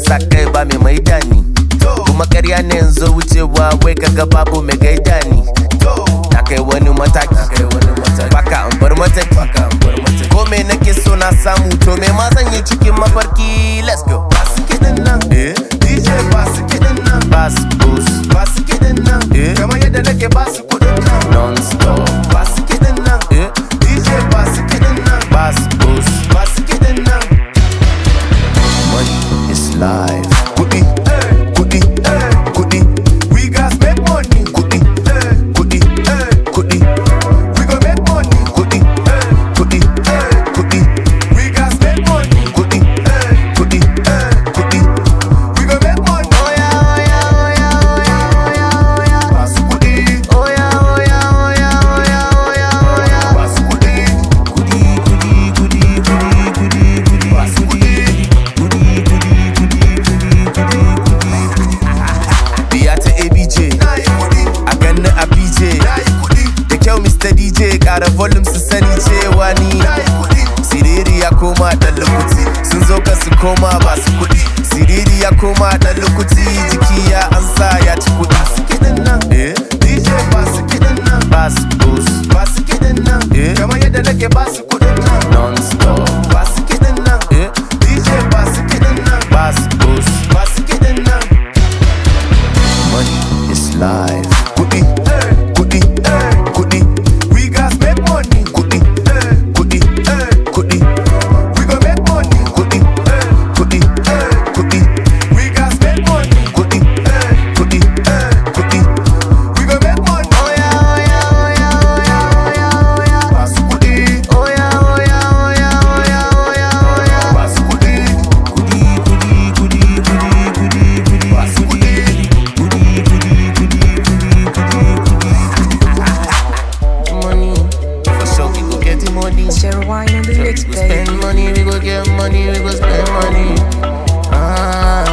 sa kai ba mai maida ni kuma karya ne yanzu wucewa wai kaga babu mai gaida ni na kai wani mataki baka an bar mataki ko me nake so na samu to me ma zan yi cikin mafarki let's go basu kiɗin nan eh DJ basu kiɗin nan basu bus basu kiɗin nan eh kamar yadda nake basu kuɗin nan non stop basu kiɗin nan eh DJ basu kiɗin nan basu bus basu kiɗin nan money is life kuɗi kuɗi kuɗi we got make money kuɗi kuɗi kuɗi we go make money kuɗi kuɗi kuɗi we got make money kuɗi kuɗi kuɗi we go make money oya oya oya oya oya oya basu kuɗi oya oya oya oya oya oya basu kuɗi kuɗi kuɗi kuɗi kuɗi kuɗi kuɗi basu kuɗi kuɗi kuɗi kuɗi kuɗi kuɗi kuɗi biya ta abj a ganni a bj da kyau mr dj kara volume su sani cewa ni siriri ya koma dan lukuti sun zo ka su koma ba su kudi siriri ya koma dan lukuti jiki ya ansa ya ci kudi su kiɗin nan eh dj ba su kiɗin nan ba su bus ba su kiɗin nan eh kamar yadda nake ba su kudin nan non stop ba su kiɗin nan eh dj ba su kiɗin nan ba su bus ba su kiɗin nan money is life. Kudi, kudi, kudi. We got make money. Kudi, kudi, kudi. We go make money. Kudi, kudi, kudi. We got make money. Kudi, kudi, kudi. We go make money. Oya, oya, oya, oya, oya, oya. Basu kudi. Oya, oya, oya, oya, oya, oya. Basu kudi. Kudi, kudi, kudi, kudi, kudi, kudi. Basu kudi. Kudi, kudi, kudi, kudi, kudi, kudi. Money, for sure we go get the money. Share wine on the Sure, mix, we go baby. spend money, we go get money, we go spend money. Ah,